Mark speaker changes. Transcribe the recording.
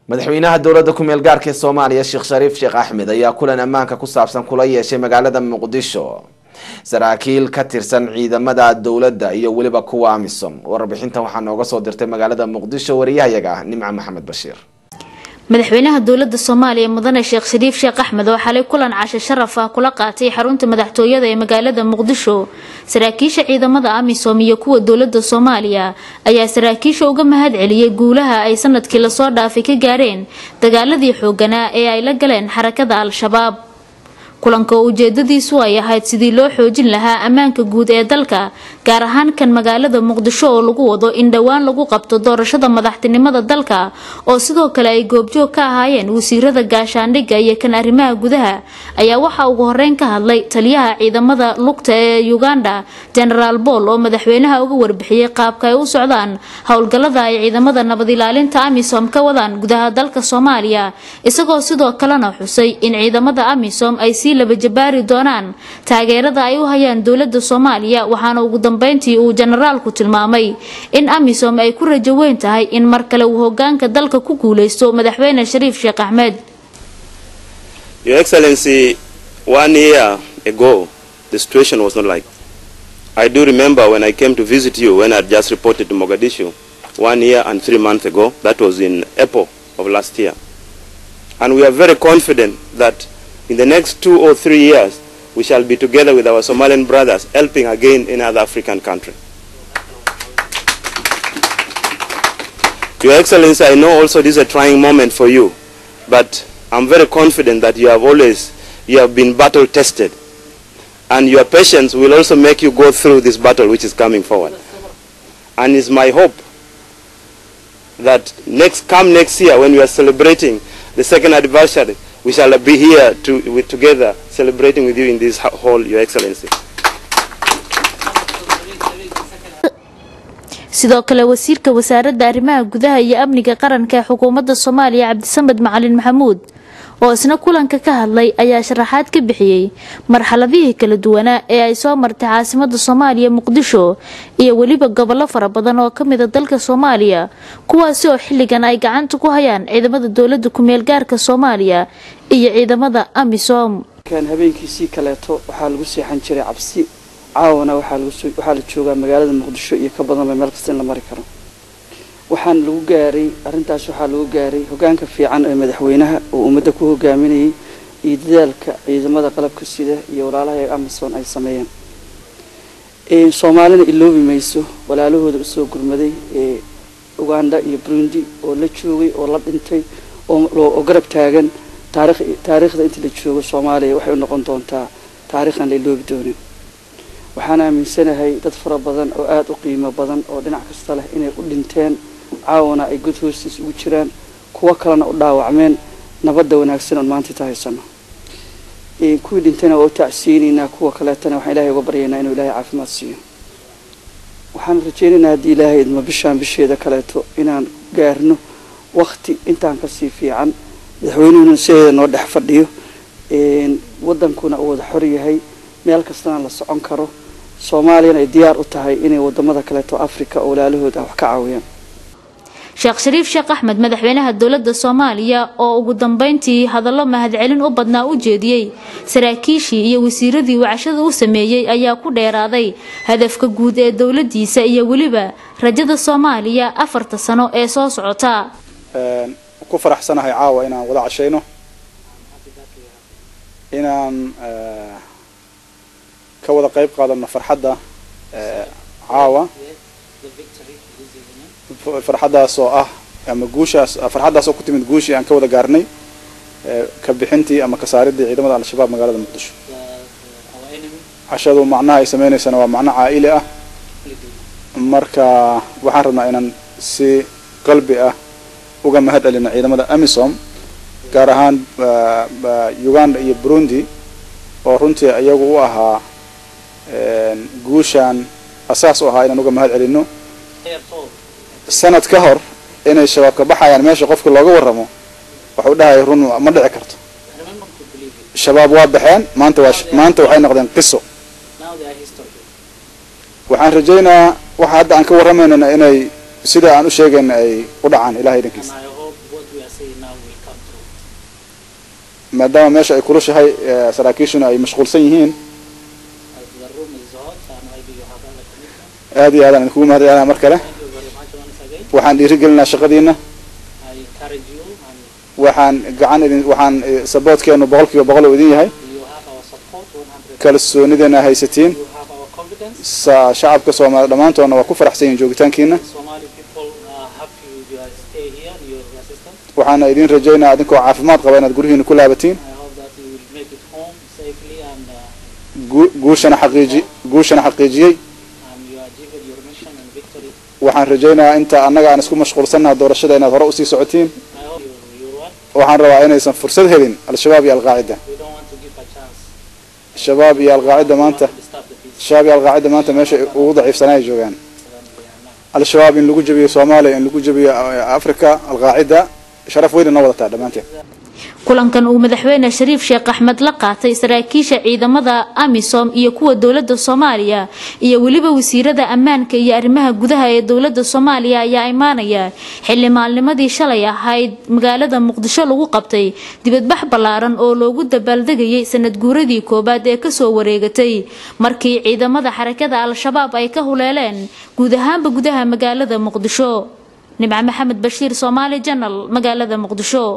Speaker 1: madaxweynaha dowladda ku-meel gaarka ee soomaaliya sheekh shariif sheekh axmed ayaa kulan ammaanka ku saabsan kula yeeshay magaalada muqdisho saraakiil ka tirsan ciidamada dowladda iyo weliba kuwa amisom warbixintan waxaa nooga soo dirtay magaalada muqdisho wariyahayaga nimco maxamed bashiir
Speaker 2: madaxweynaha dowlada soomaaliya mudane sheekh shariif sheekh axmed oo xalay kulan casho sharaf ah kula qaatay xarunta madaxtooyada ee magaalada muqdisho saraakiisha ciidamada amisom iyo kuwa dowlada soomaaliya ayaa saraakiisha uga mahad celiyey guulaha ay sanadkii lasoo dhaafay ka gaareen dagaaladii xooganaa ee ay la galeen xarakada al-shabaab kulanka oo ujeedadiisu ay ahayd sidii loo xoojin lahaa ammaanka guud ee dalka gaar ahaan kan magaalada muqdisho oo lagu wado in dhowaan lagu qabto doorashada madaxtinimada dalka oo sidoo kale ay goobjoog ka ahaayeen wasiirada gaashaandhigga iyo kan arrimaha gudaha ayaa waxaa ugu horeyn ka hadlay taliyaha ciidamada lugta ee uganda genaraal bool oo madaxweynaha uga warbixiyey qaabka ay u socdaan howlgallada ay ciidamada nabad ilaalinta amisom ka wadaan gudaha dalka soomaaliya isagoo sidoo kalena xusay in ciidamada amisom ay sii labajabaari doonaan taageerada ay u hayaan dowlada soomaaliya waxaana ugu dambeyntii uu jenaraalku tilmaamay in amisom ay ku rajo weyn tahay in mar kale uu hogaanka dalka ku guuleysto madaxweyne shariif sheekh axmed
Speaker 3: Your Excellency, one year ago, the situation was not like. I do remember when I came to visit you when I had just reported to Mogadishu one year and three months ago. That was in April of last year. And we are very confident that in the next two or three years, we shall be together with our Somalian brothers helping again in other African country. Your Excellency, I know also this is a trying moment for you, but I'm very confident that you have always, you have been battle tested. And your patience will also make you go through this battle which is coming forward. And it's my hope that next, come next year when we are celebrating the second anniversary, we shall be here to, with, together celebrating with you in this hall, Your Excellency.
Speaker 2: sidoo kale wasiirka wasaaradda arrimaha gudaha iyo amniga qaranka ee xukuumadda soomaaliya cabdisamed macalin maxamuud oo isna kulanka ka hadlay ayaa sharaxaad ka bixiyey marxaladihii kala duwanaa ee ay soo martay caasimada soomaaliya muqdisho iyo weliba gobollo fara badan oo kamida dalka soomaaliya kuwaasi oo xilligan ay gacanta ku hayaan ciidamada dowlada ku-meel gaarka soomaaliya iyo ciidamada amisom
Speaker 4: habeenkiisii kaleeto waxaa lagu seexan jiray cabsi caawana waxaa la joogaa magaalada muqdisho iyo ka badanba meel kasta in la mari karo waxaana lagu gaaray arrintaas waxaa lagu gaaray hogaanka fiican ee madaxweynaha oo ummadda ku hogaaminayay iyo dadaalka ciidamada qalabka sida iyo walaalaha ee amazon ay sameeyeen soomaalina iloobi mayso walaalahooda usoo gurmaday ee uganda iyo burundi oo la joogay oo la dhintay oo garab taagan taariikhda inta la joogo soomaaliya waxay u noqon doontaa taariikhan la iloobi doonin waxaan aaminsanahay dad fara badan oo aada u qiimo badan oo dhinac kasta leh inay u dhinteen caawana ay god hoostiis ugu jiraan kuwo kalena u dhaawacmeen nabadda wanaagsan oon maanta haysano kuwii dhintayna waa u tacsiinaynaa kuwa kaleetana waxaan ilahay uga baryaynaa inuu ilaahay caafimaad siiyo waxaan rajaynaynaa haddii ilaahay idmo bishaan bisheeda kaleeto inaan gaarno wakti intaan kasii fiican madaxweynuhuna sideeda noo dhex fadhiyo wadankuna uu wada xor yahay meel kastana la socon karo soomaaliyana ay diyaar u tahay inay wadamada kaleeto africa oo walaalahooda wax ka caawiyaan
Speaker 2: sheekh shariif sheekh axmed madaxweynaha dowlada soomaaliya oo ugu dambeyntii hadallo mahadcelin u badnaa u jeediyey saraakiishii iyo wasiiradii wacashada u sameeyey ayaa ku dheeraaday hadafka guud ee dowladiisa iyo weliba rajada soomaaliya afarta sano ee soo socota
Speaker 5: ku faraxsanahay caawa inaan wada cashayno inaan ka wada qayb qaadano farxadda caawa farxaddaas oo ah ama guushaas farxaddaas oo ku timid guushii aan ka wada gaarnay ka bixintii ama ka saaridii ciidamada al-shabaab magaalada muqdisho cashadu macnaha ay sameynaysana waa macno caa'ili ah marka waxaan rabnaa inaan si qalbi ah uga mahad celino ciidamada amisom gaar ahaan uganda iyo burundi oo runtii iyagu u ahaa guushaan asaas u ahaa inaan uga mahad celino sanad ka hor inay shabaab ka baxayaan meesha qofka looga warramo waxuu dhahaya run ma dhici karto shabaab waa baxeen maanta waa maanta waxay noqdeen qiso waxaan rajaynayaa waxa hadda aan ka warramaynana inay sida aan u sheegayna ay u dhacaan ilahay idinkiisa maadaama meesha ay kulushahay saraakiishuna ay mashquulsan yihiin aad iyo aadaan idinkugu mahad celinaa mar kale waxaan dhiirigelinaa shaqadiina waxaan gacan idin waxaan saboodkeenu boqol kiiba boqol uu idin yahay kalsoonideena haysatiin shacabka soomaaliya dhammaantoodna waa ku faraxsan yihin joogitaankiina waxaana idin rajaynaa adinkoo caafimaad qaba inaad guryihiina ku laabatiin guushana xaqiiji guushana xaqiijiyey waxaan rajaynayaa inta annaga aan isku mashquulsannaha doorashada inaad hore usii socotiin waxaan rabaa inaysan fursad helin al-shabaab iyo alqaacida shabaab iyo alqaacida maanta shabaab iyo alqaacida maanta meesha ugu daciifsanaa ay joogaan al-shabaab in lagu jabiyo soomaaliya in lagu jabiyo africa alqaacida sharaf weyna noo wadataa dhammaanteen
Speaker 2: kulankan uu madaxweyne shariif sheekh axmed la qaatay saraakiisha ciidamada amisom iyo kuwa dowlada soomaaliya iyo weliba wasiirada ammaanka iyo arrimaha gudaha ee dowlada soomaaliya ayaa imaanaya xili maalnimadii shalay ahayd magaalada muqdisho lagu qabtay dibadbax ballaaran oo loogu dabaaldegayay sanad guuradii koobaad ee kasoo wareegatay markii ciidamada xarakada al-shabaab ay ka huleeleen guud ahaanba gudaha magaalada muqdisho nimco maxamed bashiir soomaali janal magaalada muqdisho